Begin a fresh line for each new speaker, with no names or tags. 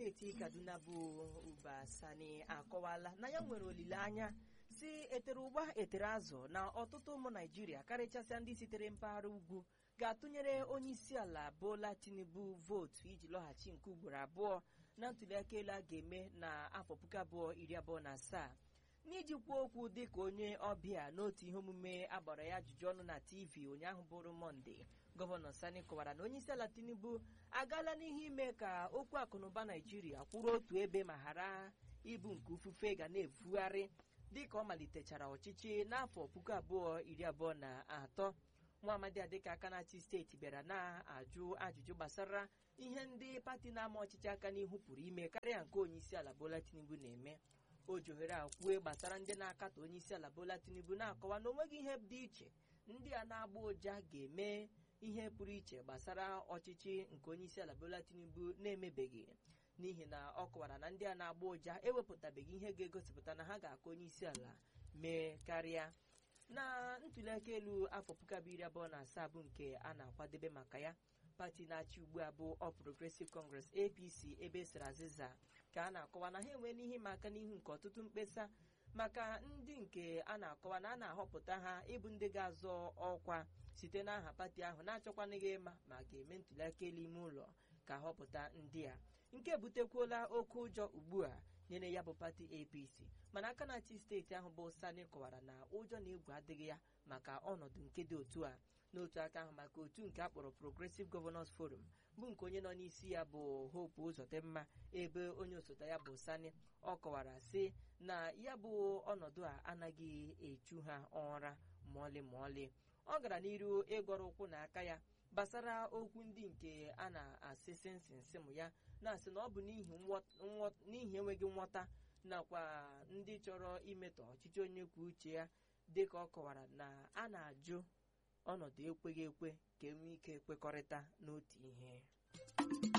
steeti kaduna bụ uba sani akọwala na ya nwere olileanya si etere ụgba etere azụ na ọtụtụ ụmụ naijiria karịchasịa ndị sitere mpaghara ugwu ga-atụnyere onye isi ala bola tinubu vootu iji lọghachi nke ugboro abụọ na ntụliaka elu a ga-eme na afọ puku abụọ iri abụọ na asaa n'iji kwuo okwu dịka onye ọbịa n'otu ihe omume agbara ya ajụjụ ọnụ na tv ụnyaahụ bụrụ mọnde gọvanọ sani kọwara na onyeisi ala tinubu agaala n'ihe ime ka okwu akụnụba naijiria kwụrụ otu ebe ma ghara ịbụ nke ufufe ga na-efugharị dịka ọ malitechara ọchịchị n'afọ puku abụọ iri abụọ na atọ nwa amadi adịka aka na-achị steeti bịara na-ajụ ajụjụ gbasara ihe ndị pati na-ama ọchịchị aka n'ihu pụrụ ime karịa nke onyeisi ala bola tinubu na-eme o ji ohere a kwue gbasara ndị na-akatọ onyeisi ala bola tinubu na-akọwa na onweghị ihe dị iche ndị a na-agba ụja ga-eme ihe pụrụ iche gbasara ọchịchị nke onyeisi ala bola tinubu na-emebeghị n'ihi na ọ kọwara na ndị a na-agba ụja ewepụtabeghị ihe ga-egosipụta na ha ga-aka onyeisi ala mee karịa na ntụliaka elu afọ puku abụọ iri abụọ na asaa bụ nke a na-akwadebe maka ya pati na-achị ugbu a bụ All Progressive Congress APC ebe sara azịza ka a na-akọwa na ha enwee n'ihe ịma aka n'ihu nke ọtụtụ mkpesa maka ndị nke a na-akọwa na a na-ahọpụta ha ịbụ ndị ga-azọ ọkwa site n'aha pati ahụ na-achọkwanaghị ịma ma ga-eme ntụliaka elu ime ụlọ ka họpụta ndị a nke butekwuola oke ụjọ ugbu a nyere ya bụ pati apc mana aka na-achị steeti ahụ bụ sani kọwara na ụjọ na egwu adịghị ya maka ọnọdụ nke dị otu a n'otu aka ahụ maka otu nke akpọrọ progressive governors forum bụ nke onye nọ n'isi ya bụ hope ụzọdịmma ebe onye osote ya bụ sani ọ kọwara sị na ya bụ ọnọdụ a anaghị echu ha ụra ma ọlị ma ọlị ọ gara n'iru ịgọrọ ụkwụ na aka ya gbasara okwu ndị nke a na-asị sinsinsịm ya na-asị na ọ bụ n'ihi enweghị nghọta nakwa ndị chọrọ imetọ ọchịchị onye kwuo uche ya dịka ọ kọwara na a na-ajụ ọnọdụ ekweghị ekwe ka enwee ike kwekọrịta n'otu ihe